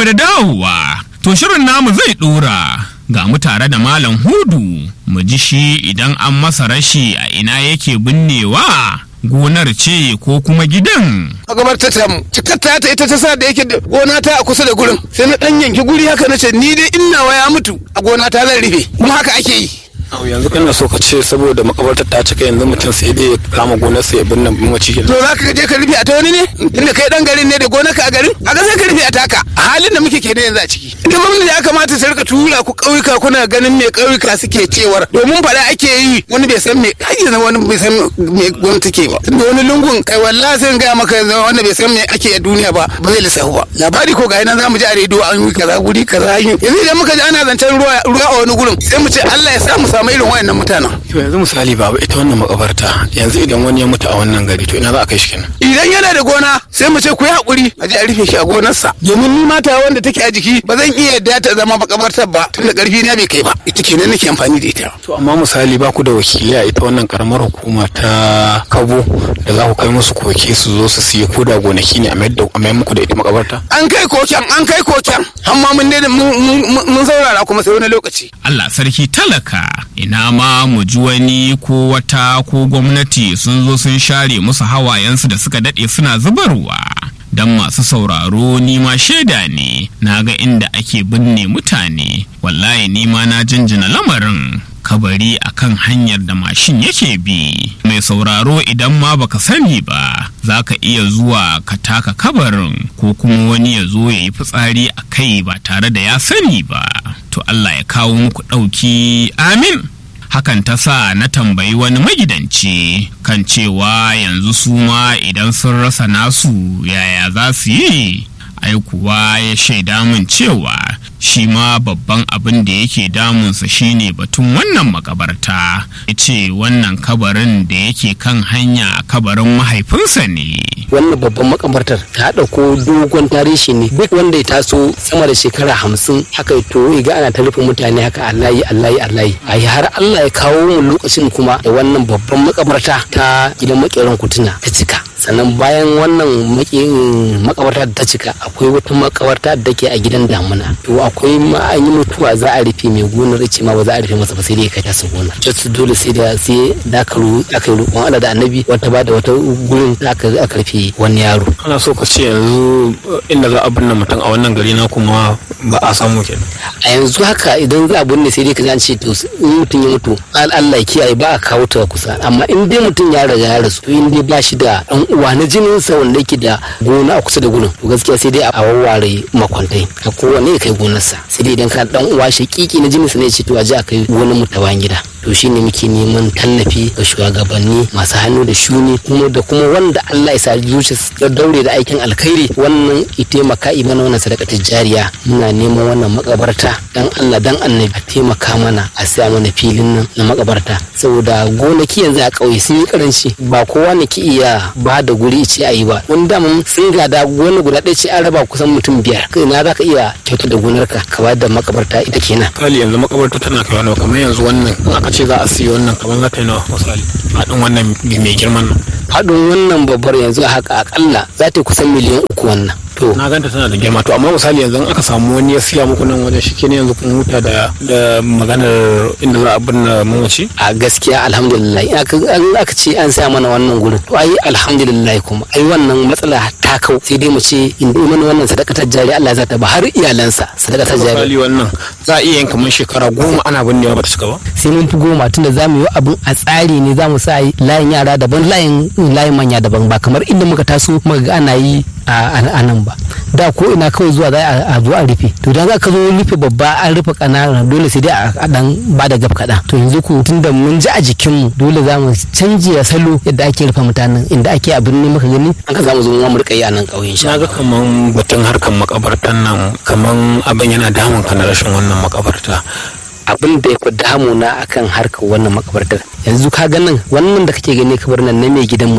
mu da dawowa to shirin namu zai dora ga mu tare da malam hudu mu ji shi idan an masa rashi a ina yake binnewa gonar ce ko kuma gidan magabarta ta mu cikatta ta ita ta sa da yake gona ta a kusa da gurin sai na dan yanki guri haka na ce ni dai in nawa ya mutu a gona ta zan rufe kuma haka ake yi Au yanzu kana so ka ce saboda makabartar ta cika yanzu mutum sai dai ya kama gonar sa ya binne mace to za ka je ka rufe a ta wani ne inda kai dan garin ne da gonarka a garin a ga sai ka rufe a taka a halin da muke kenan yanzu a ciki ita gwamnati ya kamata ta rika tura ku ƙauyuka kuna ganin me ƙauyuka suke cewar domin faɗa ake yi wani bai san me har yanzu wani bai san me gwamnati take ba tunda wani lungun kai wallahi sai in gaya maka yanzu wanda bai san me ake a duniya ba ba zai lissafu ba labari ko ga nan za mu ji a rediyo an yi kaza guri kaza an yi yanzu idan muka ji ana zancen ruwa ruwa a wani gurin sai mu ce Allah ya sa mu samu irin wayannan mutanen to yanzu misali babu ita wannan makabarta yanzu idan wani ya mutu a wannan gari to ina za a kai shi kenan idan yana da gona sai mu ce ku yi hakuri a je a rufe shi a gonarsa domin ni mata wanda take a jiki ba zan iya yadda ta zama makabartar ba tunda karfi na bai kai ba ita kenan nake amfani da ita to amma misali ba ku da wakilai a ita wannan karamar hukuma ta kabo da za ku kai musu koke su zo su siya ko da gonaki ne a mayar da- a mayar muku da ita makabarta an kai koken an kai koken amma mun daina mun- mun mun saurara kuma sai wani lokaci Allah sarki talaka ina ma mu ji wani ko wata ko gwamnati sun zo sun share musu hawayensu da suka daɗe suna zubarwa don masu sauraro ni ma shaida ne na ga inda ake binne mutane wallahi ni ma na jinjina lamarin kabari akan hanyar da mashin yake bi mai sauraro idan ma baka sani ba za ka iya zuwa ka taka kabarin ko kuma wani ya zo ya yi fitsari a kai ba tare da ya sani ba to Allah ya kawo muku ɗauki amin hakan ta sa na tambayi wani magidanci kan cewa yanzu su ma idan sun rasa nasu yaya za su yi ai kuwa ya shaida min cewa shi ma babban abin da yake damunsa shine batun wannan makabarta ya ce wannan kabarin da yake kan hanya kabarin mahaifinsa ne wannan babban makabartar ta ɗauko dogon tarihi ne duk wanda ya taso sama da shekara hamsin haka to ga ana ta rufe mutane haka allahi allahi allahi a har allah ya kawo mu lokacin kuma da wannan babban makabarta ta gidan makeran kutuna ta cika sannan bayan wannan maki- makabarta da ta cika akwai wata makabarta da ke a gidan damuna to akwai ma an yi mutuwa za a rufe mai gonar ce ma ba za a rufe masa ba sai dai ka tasa gonar just dole sai da sai da aka ru aka yi roƙon Allah da annabi wata ba da wata gurin da aka aka rufe wani yaro ana so ka ce yanzu eh, inda za a binne mutum a wannan gari na kuma ba a samu kenan a yanzu haka idan za a binne sai dai ka ji an ce to in mutum ya mutu al- Allah ya kiyaye ba a kawo ta kusa amma in dai mutum ya riga ya rasu to in dai ba shi da dan uwa na jinin sa wanda yake da gona a kusa da gurin to gaskiya sai dai a wawware makwantai a kowane ya kai gonarsa sai dai idan ka dan uwa shakiki na jinin sa ne ya ce to a je a kai gonar mu ta bayan gida to shine muke neman tallafi ga shugabanni masu hannu da shuni kuma da kuma wanda Allah ya sa zuciya ya daure da aikin alkhairi wannan ya taimaka yi mana wannan sadakatar jariya muna neman wannan makabarta dan Allah dan annabi a taimaka mana a sa mana filin nan na makabarta saboda gonaki yanzu a ƙauye sun yi karanci ba kowa ne ki iya ba da guri ce a yi ba wani dama sun gada gona guda ɗaya ce an raba kusan mutum biyar kai na za ka iya kyauta da gonarka ka ba da makabarta ita kenan misali yanzu makabarta tana kai wani kamar yanzu wannan in aka ce za a siya wannan kamar za ta yi nawa misali haɗin wannan mai girman nan haɗin wannan babbar yanzu a haka akalla za ta yi kusan miliyan uku wannan to na ganta tana da girma to amma misali yanzu in aka samu wani ya siya muku nan wajen shi ne yanzu kun huta da da maganar inda za a binne mamaci a gaskiya alhamdulillah in aka in aka ce an sa mana wannan gurin to ai alhamdulillah kuma ai wannan matsala ta kau sai dai mu ce in dai mana wannan sadakatar jari Allah za ta ba har iyalansa sadakatar jari misali wannan za a iya yin kamar shekara goma ana binnewa ba ta cika ba sai mun fi goma tunda za mu yi abin a tsari ne za mu sa layin yara daban layin layin manya daban ba kamar inda muka taso muka ga ana yi a a nan ba da ko ina kawai zuwa za a- a zo a rufe to dan za ka zo rufe babba an rufe kanana dole sai dai a a dan ba da gab kaɗan to yanzu ko tunda mun ji a jikinmu dole za mu canje salo yadda ake rufe mutanen inda ake abin ne muka gani an ka za mu zo mu rika yi a nan ƙauyen sha na ga kaman batun harkan makabartan nan kaman abin yana damun ka na rashin wannan makabarta abin da ya fi damuna akan harkar wannan makabartar yanzu ka ga nan wannan da kake gani kabar nan na mai gidanmu ne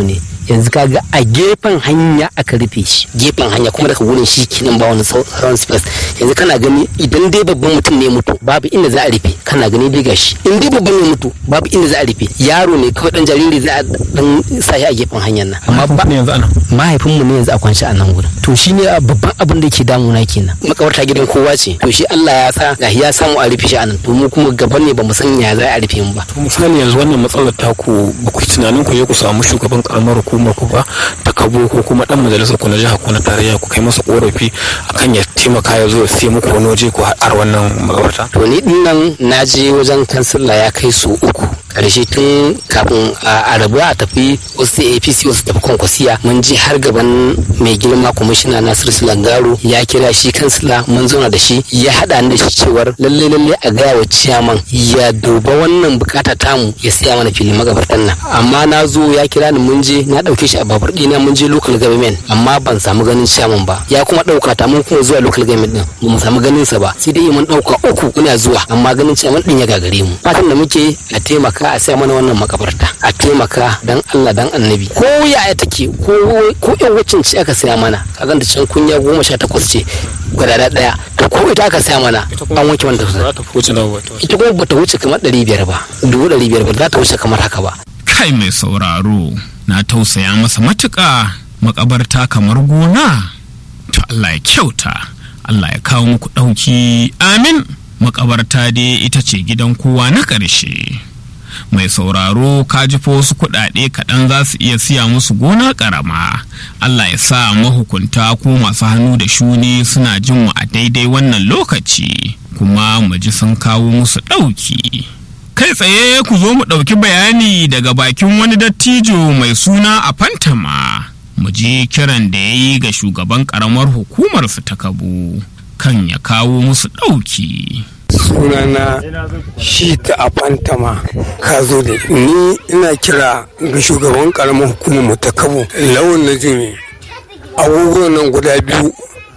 yanzu kaga a gefen hanya aka rufe shi gefen hanya kuma daga wurin shi kinan ba wani sauran space yanzu kana gani idan dai babban mutum ne mutu babu inda za a rufe kana gani dai gashi in dai babban ne mutu babu inda za a rufe yaro ne kawai dan jariri za a dan sa shi a gefen hanyar nan amma ba yanzu ana mahaifinmu ne yanzu a kwance a nan gurin to shi ne babban abin da ke damuna kenan makabarta gidan kowa ce to shi Allah ya sa ga ya samu a rufe shi a nan to mu kuma gaban ne bamu san ya za a rufe mu ba to misali yanzu wannan matsalar taku ba ku yi tunanin ku je ku samu shugaban karamar hukumar ku ba ta kabo ko kuma dan majalisar ku na jiha ko na tarayya ku kai masa korafi akan ya taimaka ya zo ya sai muku wani waje ku har wannan makabarta to ni din nan na je wajen kansila ya kai su uku karshe tun kafin a rabu a tafi wasu apc wasu tafi kwankwasiya mun je har gaban mai girma kwamishina nasiru silangaro ya kira shi kansila mun zauna da shi ya haɗa ni da shi cewar lalle lalle a gaya wa ciyaman ya duba wannan bukata tamu ya siya mana filin magabartan nan amma na zo ya kira ni mun je na ɗauke shi a babur ɗina mun je local government amma ban samu ganin ciyaman ba ya kuma ɗauka ta mun kuma zuwa local government din ba mu samu ganin sa ba sai dai mun ɗauka uku muna zuwa amma ganin ciyaman din ya gagare mu fatan da muke a taimaka a saya mana wannan makabarta a taimaka dan Allah dan annabi ko yaya take ko ko yan wacin ce aka saya mana kaga da can kunya goma sha takwas ce gwadada daya to ko ita aka saya mana an wanke wanda za ta wuce nawa wato ita kuma bata wuce kamar ɗari biyar ba dubu ɗari biyar ba za ta wuce kamar haka ba kai mai sauraro na tausaya masa matuƙa makabarta kamar gona to Allah ya kyauta Allah ya kawo muku ɗauki amin makabarta dai ita ce gidan kowa na ƙarshe mai sauraro ka ji fa wasu kuɗaɗe kaɗan za su iya siya musu gona ƙarama Allah ya sa mahukunta ko masu hannu da shuni suna jin mu a daidai wannan lokaci kuma mu ji sun kawo musu ɗauki kai tsaye ku zo mu ɗauki bayani daga bakin wani dattijo mai suna a fantama mu ji kiran da ya yi ga shugaban ƙaramar hukumarsu ta kabu kan ya kawo musu ɗauki. sunana shi ta a fantama ka zo da ni ina kira ga shugaban karamar hukumar mu ta kabo lawan na jimi abubuwan nan guda biyu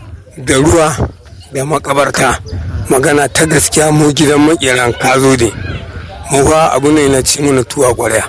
da ruwa da makabarta magana ta gaskiya mu gidan makeran ka zo da mu ba abu ne na ci mana tuwa kwarya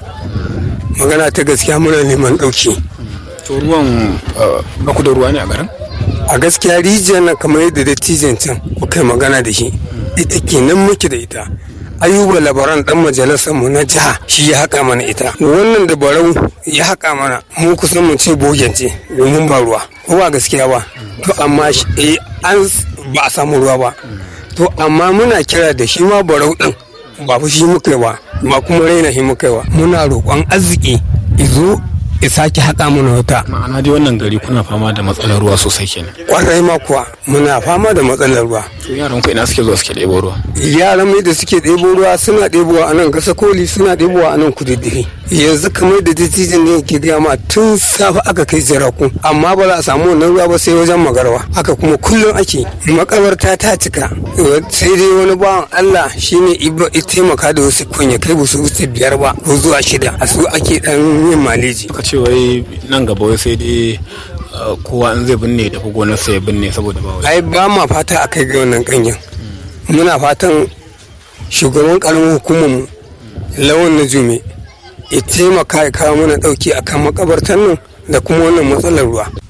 magana ta gaskiya muna neman ɗauki to ruwan ba ku da ruwa ne a garin a gaskiya rijiyar nan kamar yadda dattijan can kuka magana da shi ita kenan muke da ita ayuba labaran dan majalisar mu na jiha shi ya haƙa mana ita wannan da barau ya haƙa mana mu kusan mu ce bogence domin ba ruwa ko ba gaskiya ba to amma eh an ba a samu ruwa ba to amma muna kira da shi ma barau din ba fa shi muka ba ba kuma raina shi muka ba muna roƙon arziki izo ya sake haƙa mana wata ma'ana dai wannan gari kuna fama da matsalar ruwa sosai kenan kwarai ma kuwa muna fama da matsalar ruwa to yaran ku ina suke zuwa suke ɗebo ruwa yaran mai da suke ɗebo ruwa suna ɗebowa a nan gasa koli suna ɗebowa a nan kududdufi yanzu kamar da dattijan ne ke gaya ma tun safe aka kai jiraku amma ba za a samu wannan ruwa ba sai wajen magarwa haka kuma kullum ake makabarta ta cika sai dai wani bawan Allah shine ibra ya taimaka da wasu kunya kai ba su wuce biyar ba ko zuwa shida a su ake dan yin maleji ka ce wai nan gaba wai sai dai kowa in zai binne da gonar sai ya binne saboda ba ai ba ma fata a kai ga wannan kanyen muna fatan shugaban karamin hukumar mu lawan na jume ya taimaka ya kawo mana dauki akan makabartan nan da kuma wannan matsalar ruwa